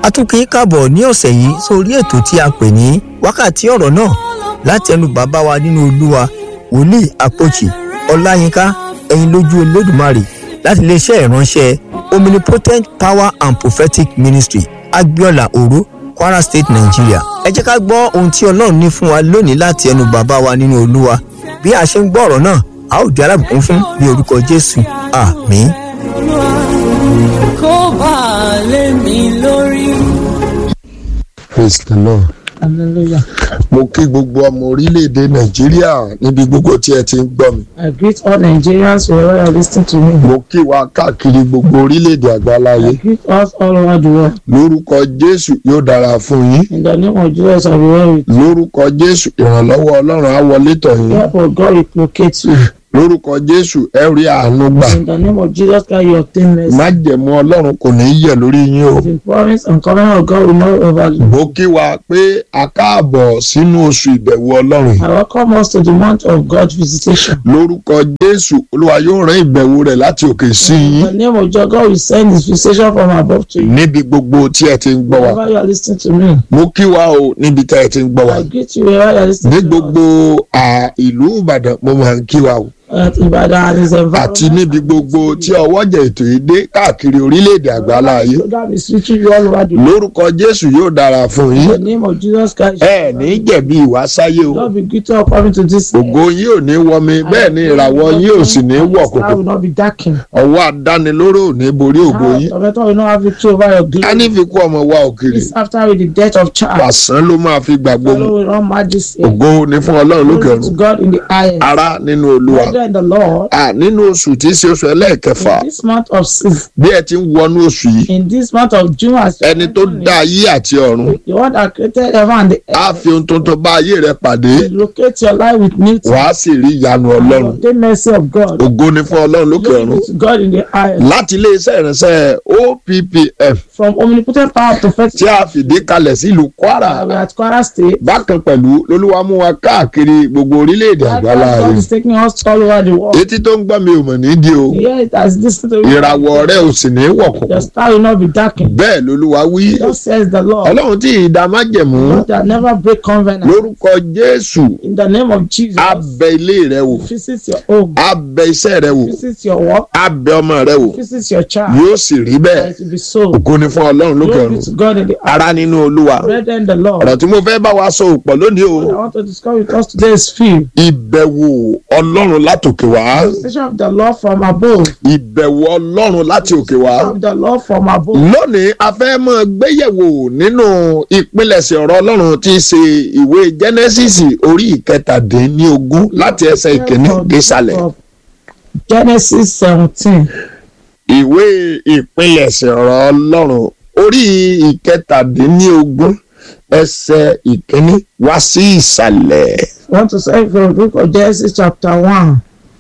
a tún kí í káàbọ̀ ní ọ̀sẹ̀ yìí sórí ètò tí a pè ní wákàtí ọ̀rọ̀ náà láti ẹnu bàbá wa nínú olúwa wòlíì àpòjì ọláyínká ẹ̀yin lójú olódùmarè láti iléeṣẹ́ ìránṣẹ́ omnipotent power and prophetic ministry agbiola oro kwara state nigeria ẹ jẹ́ ká gbọ́ ohun tí ọlọ́run ní fún wa lónìí láti ẹnu bàbá wa nínú olúwa bí a ṣe ń gbọ́ ọ̀rọ̀ náà a ó di alábùkún fún ní orúkọ jésù àmín. kó bá a lé mi lórí. praise the lord. Hallelujah. mo kí gbogbo ọmọ orílẹ̀-èdè nàìjíríà níbi gbogbo tí ẹ ti ń gbọ́ mi. I greet all Nigerians wherever you are listening to me. mo kí wa káàkiri gbogbo orílẹ̀-èdè àgbáláyé. I greet us all over the world. lórúkọ jésù yóò dára fún yín. In the name of Jesus, I will be well with you. lórúkọ jésù ìrànlọ́wọ́ ọlọ́run á wọlé tọ̀ yín. Therefore, God will locate you. lórúkọ jésù ẹ rí àánú gbà. In the name of Jesus Christ, you obtain mercy. májẹ̀mú ọlọ́run kò ní í yẹ̀ lórí yín o. The promise and covenant of God will not overlook. mo kí wa pé a káàbọ̀ sínú oṣù ìbẹ̀wò ọlọ́run. I welcome us to the month of God's visitation. lórúkọ jésù olúwa yóò rán ìbẹ̀wò rẹ̀ láti òkè sí In yín. the name of Jesus, God will send His visitation from above to you. níbi gbogbo tí ẹ ti ń gbọ́ wa. Wherever you are listening to me, mo kí wa o níbi tí ẹ ti ń gbọ́ wa. I greet you wherever you are ní listening to gbogbo me. à, ìlú ìbàdàn mo máa ń kí wa o. At Ibadan and His àti níbi gbogbo tí ọwọ́jà ètò yìí dé káàkiri orílẹ̀-èdè àgbálá ayé. program is reaching you all over the world. lórúkọ jésù yóò dára fún In the yín. name of Jesus Christ. ẹ ní jẹ̀bi ìwà sáyé o. Lord be greeted upon to this. ògo yín ò ní wọmi bẹ́ẹ̀ ni ìràwọ̀ yín ò sì ní wọ̀ I kòkò. will not be darkened. ọwọ́ àdánilóró ò ní borí ògo yín. Tormentor will not have victory over your ká ní glory. fi kú ọmọ wa òkèrè. This after with the death of child. pàṣán ló máa fi gbàgbó mu. Follow will not majesty. ògo ni fún ọlọ́run lókè Glory to ọ̀run. God in the highest. ará nínú olúwa. Brethren in the Lord, à nínú oṣù tí í ṣe oṣù ẹlẹ́ẹ̀kẹfà in this month of six, bí ẹ ti ń wọnú oṣù yìí in this month of June, as you ẹni tó enter dá ayé àti ọ̀run it, the one that created heaven and the á earth, fi ohun tuntun bá ayé rẹ pàdé will locate your life with new things. wàá sì rí ìyanu ọlọ́run The mercy of God. ògo ni fún ọlọ́run lókè Glory ọ̀run to God in the highest. láti iléeṣẹ́ ìránṣẹ́ OPPF From omnipotent power to faith. tí a fìdí kalẹ̀ sílùú Kwara We are at Kwara State. bákan pẹ̀lú lolúwa mú wa káàkiri gbogbo orílẹ̀-èdè àgbálá God ayé is taking us all over the world. etí tó ń gbọ́ mi ò mọ̀ nídìí o Here it has this to ìràwọ̀ rẹ ò sì ní wọ̀kùn Your star will not be darkened. bẹ́ẹ̀ lolúwa wí Thus says the Lord. ọlọ́run tí ìdá májẹ̀mú God that never break covenant. lórúkọ Jésù In the name of Jesus. á bẹ ilé rẹ wò Visit your home. á bẹ iṣẹ́ rẹ wò Visit your work. á bẹ ọmọ rẹ wò Visit your child. yóò sì rí bẹ́ẹ̀ And it will be so. ògo ni fún ọlọ́run lókè Glory ọ̀run to God in the ara nínú olúwa Brethren, the Lord. ọ̀rọ̀ tí mo fẹ́ bá wa sọ òpọ̀ lónìí o I want to discuss with us today is fear. ìbẹ̀wò ọlọ́run látòkè wá Visitation of the Lord from above. ìbẹ̀wò ọlọ́run láti òkè wá Of the Lord from above. lónìí a fẹ́ mọ gbéyẹ̀wò nínú ìpilẹ̀ṣẹ̀ ọ̀rọ̀ ọlọ́run tí í ṣe ìwé Genesis orí ìkẹtàdínlógún láti ẹsẹ̀ ìkíní désàlẹ̀ Genesis seventeen. ìwé ìpilẹ̀ṣẹ̀ ọ̀rọ̀ ọlọ́run orí ìkẹtàdínlógún ẹsẹ̀ ìkíní wá sí ìsàlẹ̀. I want to say from the book of Genesis chapter one.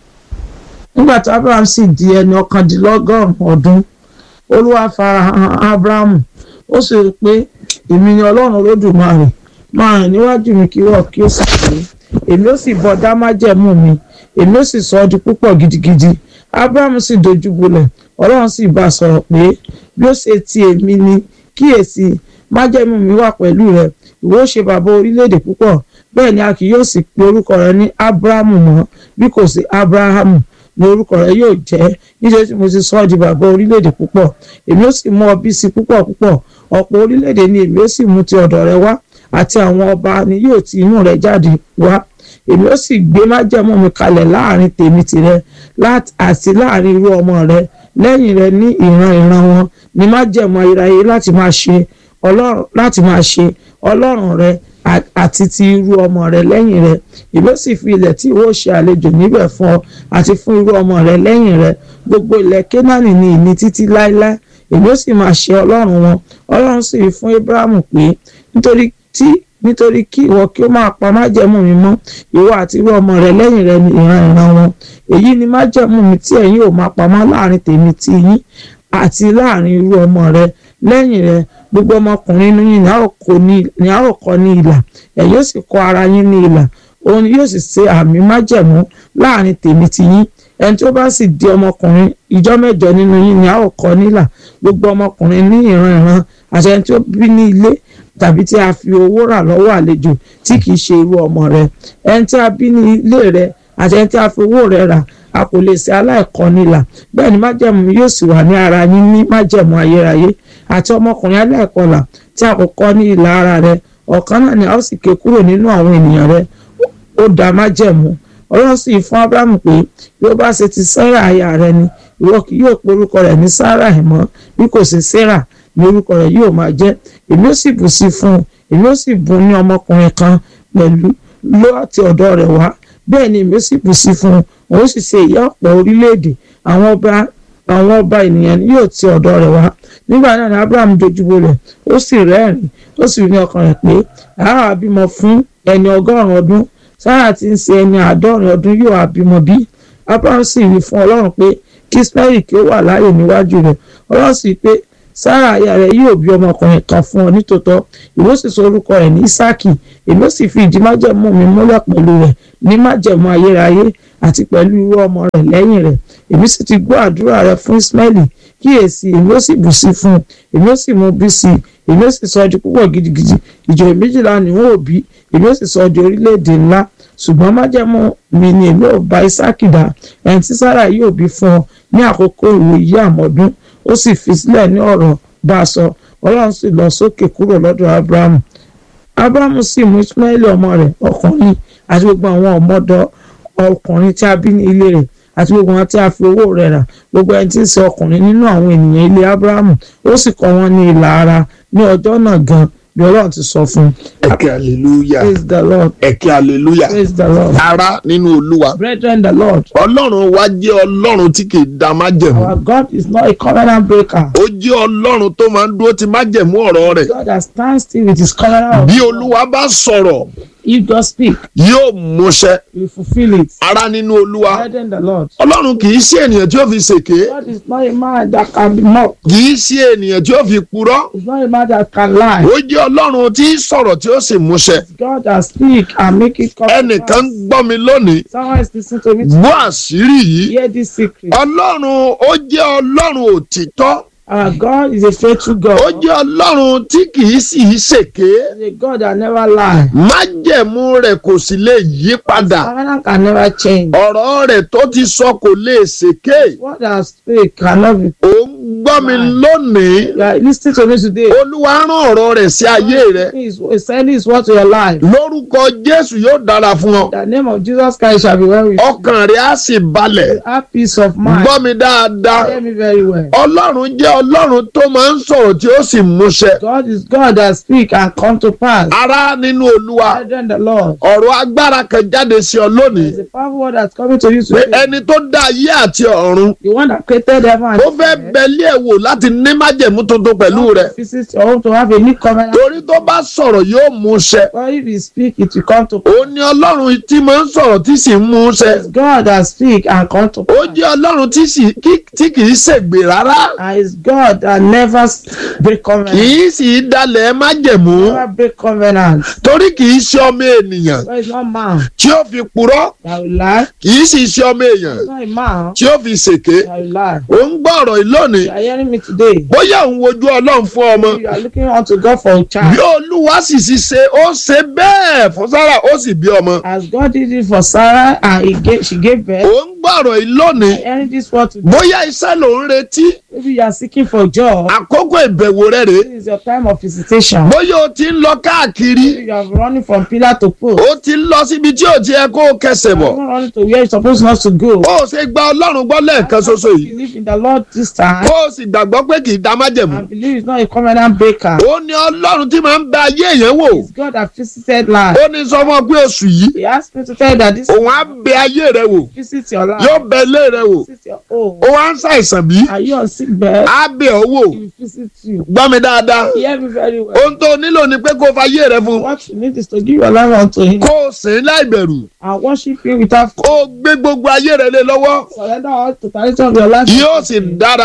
Nígbà tí Abraham sì di ẹni ọ̀kàndínlọ́gọ́rùn-ún ọdún, Olúwa farahàn Abrahamu, ó sì rí i pé èmi ni Ọlọ́run Olódùmarè, máa rìn níwájú mi kí wọ́n kí ó sì pé, èmi ó sì bọ́ dá májẹ̀mú mi, èmi ó sì sọ ọ́ di púpọ̀ gidigidi. Abrahamu sì dojú bolẹ̀, Ọlọ́run sì bá a sọ̀rọ̀ pé bí ó ṣe ti èmi ni kíyèsí májẹ̀mú mi wà pẹ̀lú rẹ̀, ìwọ ó ṣe bàbá orílẹ̀-èdè púpọ̀ bẹ́ẹ̀ ni a kì yóò sì pe orúkọ rẹ ní abrahamu mọ́ bí kò sí abrahamu ni orúkọ rẹ yóò jẹ́ nítorí tí mo ti sọ ọ́ di bàbá orílẹ̀-èdè púpọ̀ èmi ó sì mú ọ bí sí púpọ̀ púpọ̀ ọ̀pọ̀ orílẹ̀-èdè ni èmi ó sì mú ti ọ̀dọ̀ rẹ wá àti àwọn ọba ni yóò ti inú rẹ jáde wá èmi ó sì gbé májẹ̀mú mi kalẹ̀ láàrin tèmi tìrẹ láti- àti láàrin irú ọmọ rẹ lẹ́yìn rẹ ní ìran ìran wọn ni májẹ̀mú ayérayé láti máa ṣe ọlọ́run láti máa ṣe ọlọ́run rẹ à- àti ti irú ọmọ rẹ lẹ́yìn rẹ ìbí ó sì fi ilẹ̀ tí ìwọ ṣe àlejò níbẹ̀ fún ọ àti fún irú ọmọ rẹ lẹ́yìn rẹ gbogbo ilẹ̀ kénáánì ni ìní títí láéláé èmi ó sì máa ṣe ọlọ́run wọn ọlọ́run sì wí fún abrahamu pé nítorí tí nítorí kí ìwọ kí ó máa pa májẹ̀mú mi mọ́ ìwọ àti irú ọmọ rẹ lẹ́yìn rẹ ní ìran ìran wọn èyí ni májẹ̀mú mi tí ẹ̀yin ò máa pamọ́ láàrin tèmi ti yín àti láàrin irú ọmọ rẹ lẹ́yìn rẹ gbogbo ọmọkùnrin inú yín ni a ó kọ ní ni a ó kọ ní ìlà ẹ̀yin ó sì kọ ara yín ní ìlà òun ni yóò sì ṣe àmì májẹ̀mú láàrin tèmi ti yín ẹni tí ó bá sì di ọmọkùnrin ìjọ mẹ́jọ nínú yín ni a ó kọ nílà gbogbo ọmọkùnrin ní ìran ìran àti ẹni tí ó bí ní ilé tàbí tí a fi owó rà lọ́wọ́ àlejò tí kìí ṣe irú ọmọ rẹ ẹni tí a bí ní ilé rẹ àti ẹni tí a fi owó rẹ rà a kò lè ṣe aláìkọnilà bẹ́ẹ̀ ni májẹ̀mú yóò sì wà ní ara yín ní májẹ̀mú ayérayé àti ọmọkùnrin aláìkọlà tí a kò kọ́ ní ìlà ara rẹ ọ̀kan náà ni a ó sì ké kúrò nínú àwọn ènìyàn rẹ ó dá májẹ̀mú ọlọ́run sì fún abrahamu pé bí ó bá ṣe ti sarah aya rẹ ni ìwọ kì yóò pe orúkọ rẹ̀ ní sarah mọ́ bí kò ṣe sarah ní orúkọ rẹ̀ yóò máa jẹ́ èmi ó sì bù sí fún un èmi ó sì bùn ní ọmọkùnrin kan pẹ̀lú láti ọ̀dọ̀ rẹ̀ wá bẹ́ẹ̀ ni èmi ó sì bù sí fún un òun sì ṣe ìyá ọ̀pọ̀ orílẹ̀-èdè àwọn ọba àwọn ọba ènìyàn ni yóò ti ọ̀dọ̀ rẹ̀ wá nígbà náà ni abraham dojúbo rẹ̀ ó sì rẹ́rìn ó sì rí ní ọkàn rẹ̀ pé àá bímọ fún ẹni ọgọ́rùn-ún ọdún sára tí ń ṣe ẹni àádọ́rin ọdún yóò á bímọ bí abraham sì wí fún ọlọ́run pé kí ismail kí ó wà láàyè níwájú rẹ̀ ọlọ́run sì pé sára aya rẹ̀ yóò bí ọmọkùnrin kan fún ọ nítòótọ́ ìwọ sì sọ orúkọ rẹ̀ ní isaki èmi ó sì fi ìdí májẹ̀mú mi múlẹ̀ pẹ̀lú rẹ̀ ní májẹ̀mú ayérayé àti pẹ̀lú irú ọmọ rẹ̀ lẹ́yìn rẹ̀ èmi sì ti gbọ́ àdúrà rẹ̀ fún ismaili kíyèsí èmi ó sì bù sí fún un èmi ó sì mú bí sí i èmi ó sì sọ di púpọ̀ gidigidi ìjòyè méjìlá ni wọn ò bí èmi ó sì sọ di orílẹ̀-èdè ńlá ṣùgbọ́n májẹ̀mú mi ni èmi ò bá isaki dá ẹni tí sára yóò bí fún ọ ní àkókò ìwòyí àmọ́dún ó sì fi sílẹ̀ ní ọ̀rọ̀ bá a sọ ọlọ́run sì lọ sókè kúrò lọ́dọ̀ abrahamu abrahamu sì mú ismaili ọmọ rẹ̀ ọkùnrin àti gbogbo àwọn ọmọdọ̀ ọkùnrin tí a bí ní ilé rẹ̀ àti gbogbo wọn tí a fi owó rẹ̀ rà gbogbo ẹni tí ń ṣe ọkùnrin nínú àwọn ènìyàn ilé abrahamu ó sì kọ́ wọn ní ìlà ara ní ọjọ́ náà gan bí ọlọ́run ti sọ fún un. ẹ̀kẹ́ hallelujah praise the lord ẹ̀kẹ́ hallelujah praise the lord ara nínú olúwa brethren the lord ọlọ́run wa jẹ́ ọlọ́run tí kì í da májẹ̀mú our god is not a covenant breaker ó jẹ́ ọlọ́run tó máa ń dúró ti májẹ̀mú ọ̀rọ̀ rẹ̀ god that stands still with his covenant bí of olúwa bá sọ̀rọ̀ if God speak yóò múṣẹ he will fulfil it ara nínú olúwa brethren the lord ọlọ́run kì í ṣe ènìyàn tí ó fi ṣèké god is not a man that can be mocked kì í ṣe ènìyàn tí ó fi purọ́ he is not a man that can lie ó jẹ́ ọlọ́run tí í sọ̀rọ̀ tí ó sì múṣẹ god that speak and make it come to ẹnìkan pass. gbọ́ mi lónìí someone is listening to me gbọ́ àṣírí yìí hear this secret ọlọ́run ó jẹ́ ọlọ́run òtítọ́ our god is a faithful god ó jẹ́ ọlọ́run tí kì í sì í ṣèké he is a god that never lie májẹ̀mú rẹ̀ kò sì lè yí padà covenant can never change ọ̀rọ̀ rẹ̀ tó ti sọ kò lè ṣèké what that speak cannot be ò ń gbọ́ mi lónìí you are listening to me today olúwa rán ọ̀rọ̀ rẹ̀ sí ayé rẹ̀ he is he is sending his word to your life lórúkọ jésù yóò dára fún ọ the name of jesus christ shall be well with you ọkàn rẹ̀ á sì balẹ̀ You have peace of mind gbọ́ mi dáadáa hear me very well ọlọ́run jẹ́ ọlọ́run tó máa ń sọ̀rọ̀ tí ó sì múṣẹ god is god that speak and come to pass ará nínú olúwa brethren the lord ọ̀rọ̀ agbára kan jáde sí ọ lónìí there is a powerful word that's coming to you pé today ẹni tó dá ayé àti ọ̀run the one that created heaven and ó fẹ́ bẹ̀lí ẹ̀ wò láti ní májẹ̀mú tuntun pẹ̀lú rẹ̀ visit your home to have a new covenant torí tó bá sọ̀rọ̀ yóò múṣẹ but if he speak it will come to pass ó ní ọlọ́run tí máa ń sọ̀rọ̀ tí sì ń múṣẹ it's god that speak and come to ó pass jẹ́ ọlọ́run tí sì- kí- tí kì í ṣègbè rárá and it's god that never break kì covenant í sì í dalẹ̀ májẹ̀mú never break covenant torí kì í ṣe ọmọ ènìyàn God is not man tí ó fi purọ́ that will lie kì í sì ṣe ọmọ èèyàn he's not a man tí ó fi ṣèké that will lie ó ń gbọ́ ọ̀rọ̀ yìí lónìí you are hearing me today bóyá òun wojú ọlọ́run fún ọmọ you are looking unto God for a bí child olúwa sì sì ṣe ó ṣe bẹ́ẹ̀ fún sára ó sì bí ọmọ as God did it for Sarah and he gave, she gave birth ó ń gbọ́ ọ̀rọ̀ yìí lónìí hearing this word today bóyá iṣẹ́ ló ń retí maybe you are seeking for job àkókò ìbẹ̀wò rẹ̀ rèé this is your time of visitation bóyá o ti ń lọ káàkiri maybe you are running from pillar to post o ti ń lọ síbi tí ò ti yẹ kó o kẹsẹ̀ you bọ̀ are running to where you suppose not to go ó ṣe gba ọlọ́run gbọ́ lẹ́ẹ̀kan ṣoṣo yìí believe in the Lord this time kó o sì gbàgbọ́ pé kì í dá májẹ̀mú and believe it's not a covenant breaker ó ní ọlọ́run tí máa ń bẹ ayé èèyàn wò it's God that visited life ó ní sọ fún ọ pé oṣù yìí he asked me to tell you that this òun á bẹ ayé rẹ wò visit your life yóò bẹ ilé rẹ wò visit your home ó wá ń ṣàìsàn bí are you on sick bed á bẹ ọ wò he will visit you gbọ́ mi dáadáa hear me very well ohun tó nílò ni pé kó o fa ayé rẹ fún what you need is to give your life unto him kó o sìn láì bẹ̀rù and worship him without kó o gbé gbogbo ayé rẹ lé lọ́wọ́ surrender all totality of your life yóò sì dára fún ọ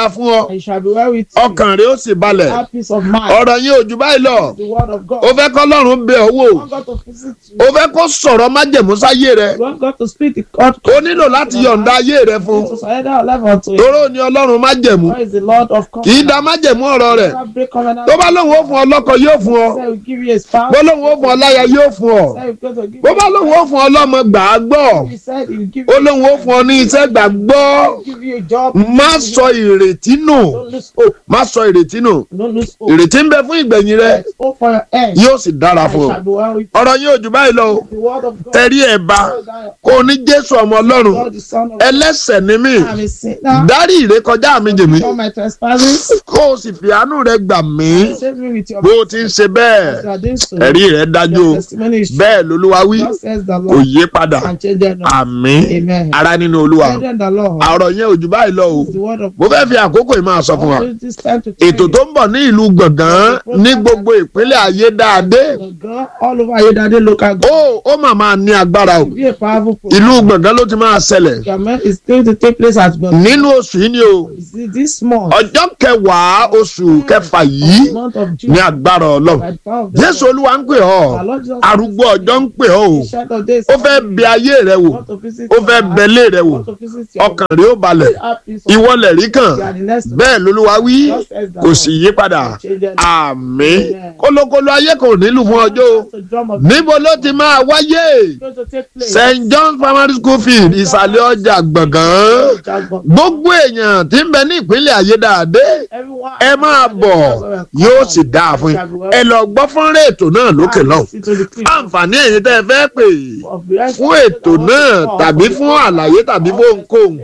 ọ and it shall be well with you. ọkàn rẹ ó sì balẹ̀ Have peace of mind. ọ̀rọ̀ yín ò jù báyìí lọ The word of God. ó fẹ́ kọ́ lọ́rùn bẹ̀ ọ́ wò You want God to visit you. ó fẹ́ kó sọ̀rọ̀ májẹ̀mú sáyé rẹ You want God to speak the God. ó nílò láti yọ̀ǹda ayé rẹ fún To surrender our life unto Him. toró ni ọlọ́run májẹ̀mú God is the Lord of kì í da covenant. májẹ̀mú ọ̀rọ̀ rẹ̀ Never break covenant. tó bá lóun ó fún ọ lọ́kọ yóò fún ọ Say we give you a spouse. bó lóun ó fún ọ láya yóò fún ọ Say we going to give bó you bá lóun ó fún ọ lọ́mọ gbà á gbọ́ He said he will give ó you, lóun ó fún ọ ní iṣẹ́ gbà gbọ́ give you a job. má sọ ìrètí nù Don't lose hope. má sọ ìrètí nù Don't lose hope. ìrètí ń bẹ fún ìgbẹ̀yìn rẹ Let's hope for your end. yóò sì dára And fún it ọ shall be well with you. ọ̀rọ̀ yóò jù báyìí lọ o The word of God. tẹ̀rí ẹ̀ bá kó o ní jésù ọmọ ọlọ́run God the Son of God. ẹlẹ́sẹ̀ ni mí I'm a sinner. dárí ìrékọjá mi jì mí For my trespasses. kó o sì fi àánú rẹ gbà mí Save me with your bó o ti ń ṣe bẹ́ẹ̀ You are doing so. ẹ̀rí rẹ dájú o Your testimony is true. bẹ́ẹ̀ lolúwa wí God says the kò Lord. yé padà And change them not. àmín Amen. ara nínú olúwa Change the Lord. ọ̀rọ̀ yẹn ò jù báyìí lọ o The word of mo fẹ́ fi àkókò yìí máa sọ fún wa God. This time to tell ètò you. tó ń bọ̀ ní ìlú gbọ̀ngàn ní gbogbo ìpínlẹ̀ ayédáadé The God all over Ayodade local government. ó ó mà máa ní agbára o Be a powerful program. ìlú gbọ̀ngàn ló ti máa ṣẹlẹ̀ Government is going to take place at Gbọ̀ngàn. nínú oṣù yìí ni o This month. ọjọ́ kẹwàá oṣù kẹfà yìí month of June. ní agbára ọlọ́run by the power of the jésù Lord. olúwa ń pè ọ́ Our Lord Jesus arúgbó ọjọ́ ń pè ọ́ o Christ, Ancient of days, ó fẹ́ bẹ ayé rẹ wò want to visit ó your fẹ́ heart, bẹlé rẹ wò want to visit your ọkàn rẹ ó balẹ̀ have peace of ìwọlẹ̀ rí kàn You are the next one. bẹ́ẹ̀ lolúwa wí Just as the kò sì yí padà Change them. àmín Amen. kólókóló ayé kò nílùú fún ọjọ́ o To drum of níbo ló ti máa wáyé going to take place. st john primary school field ìsàlẹ̀ ọjà gbọ̀ngàn Jagbon. gbogbo èèyàn tí ń bẹ ní ìpínlẹ̀ ayédáadé Everyone. ẹ máa bọ̀ yóò sì dáa fún yín ẹ lọ gbọ́ fọ́nrán ètò náà lókè lọ́hùn àǹfààní ẹ̀yin tẹ́ ẹ fẹ́ pè fún ètò náà tàbí fún àlàyé tàbí fún ohunkóhun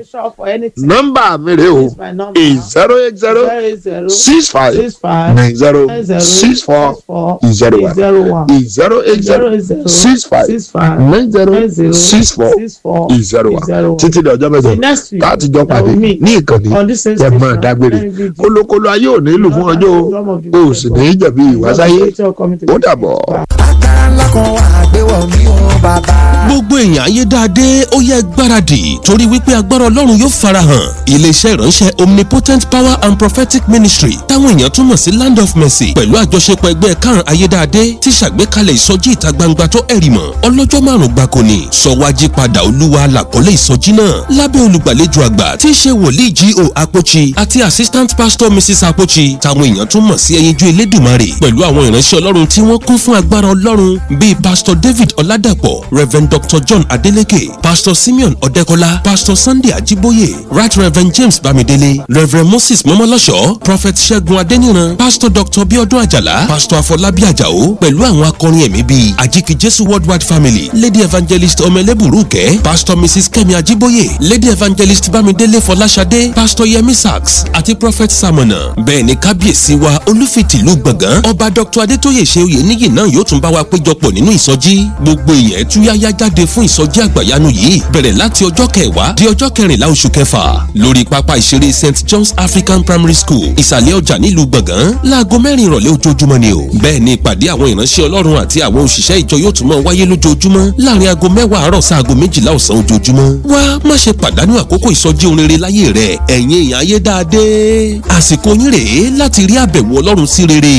nọ́mbà mi rè o eight zero eight zero six five nine zero six four zero one eight zero eight zero six five nine zero six four zero one títí di ọjọ́ mẹ́jọ Next week, láti jọ pàdé that will meet ní ìkànnì on this same ẹ máa station, dágbére very good. kólókóló ayé ò ní lù fún ọjọ́ o o sì ní í jẹ̀bi ìwásáyé ó dàbọ̀. agbára ńlá kan wà gbéwọ̀ mí o bàbá. gbogbo èèyàn ayédáadé ó yẹ gbáradì torí wípé agbára ọlọ́run yóò farahàn iléeṣẹ́ ìránṣẹ́ omnipotent power and prophetic ministry táwọn èèyàn túmọ̀ sí land of mercy pẹ̀lú àjọṣepọ̀ ẹgbẹ́ karùn-ún ayédáadé ti ṣàgbékalẹ̀ ìsọjí ìta gbangba tó ẹ̀rì mọ̀ ọlọ́jọ́ márùn-ún gbáko ni sọ̀wájí padà olúwa làkọ́lé ìsọjí náà lábẹ́ olùgbàlejò àgbà tí í ṣe wòlíì G.O. Apochi àti assistant pastor mrs Apochi táwọn èèyàn tún mọ̀ sí ẹyinjú elédùmarè pẹ̀lú àwọn ìránṣẹ́ ọlọ́run tí wọ́n kún fún agbára ọlọ́run bíi pastor david ọládàpọ̀ reverend dr john adeleke pastor simeon ọ̀dẹ́kọlá pastor sunday ajiboye right reverend james bamidele reverend moses mọ́mọ́lọ́ṣọ́ prophet ṣẹ́gun adéníran pastor dr biodun ajala pastor afọlábí àjàó pẹ̀lú àwọn akọrin ẹ̀mí bíi àjíkì jésù worldwide family lady evangelist ọmọlẹ́bùrúkẹ́ pastor mrs kẹ́mi ajiboye lady evangelist bámidélé fọláṣadé pastor yemi sachs àti prophet samona bẹ́ẹ̀ ni kábíyèsí wa olúfitìlú gbọ̀ngàn ọba dr adétóyè ṣe oyè níyì náà yóò tún bá wa péjọpọ̀ nínú ìsọjí gbogbo èèyàn túyáyá jáde fún ìsọjí àgbàyanu yìí bẹ̀rẹ̀ láti ọjọ́ kẹwàá di ọjọ́ kẹrìnlá oṣù kẹfà lórí pápá ìṣeré st john's african primary school ìsàlẹ̀ ọjà nílùú gbọ̀ngàn láago mẹ́rin ìrọ̀lẹ́ ojoojúmọ́ ni o bẹ́ẹ̀ ni ìpàdé àwọn ìránṣẹ́ ọlọ́run àti àwọn òṣìṣẹ́ ìjọ yóò tún máa wáyé lójoojúmọ́ láàrin aago mẹ́wàá àárọ̀ sáago méjìlá ọ̀sán ojoojúmọ́ wá má ṣe pàdánù àkókò ìsọjí ohun rere láyé rẹ ẹ̀yin èèyàn ayé dáadé àsìkò yín rèé láti rí àbẹ̀wò ọlọ́run sí rere.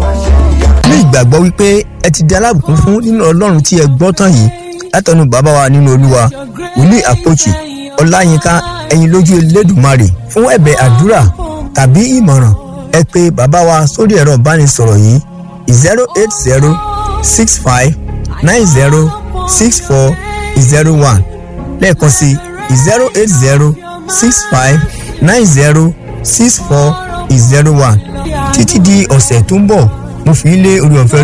ní ìgbàgbọ́ wípé ẹ ti di alábùkún fún nínú ọlọ́run tí ẹ gbọ́ tán yìí látọ̀nù bàbá wa nínú olúwa wòlíì àpòchì ọláyínká ẹ̀yin lójú elédùmarè fún ẹ̀bẹ̀ àdúrà tàbí ìmọ̀ràn ẹ pè bàbá wa sórí ẹ̀rọ ìbánisọ̀rọ̀ yìí zero eight zero six five nine zero six four zero one lẹ́ẹ̀kan sí zero eight zero six five nine zero six four zero one títí di ọ̀sẹ̀ tó ń bọ̀ mo fi ń lé orí ọ̀fẹ́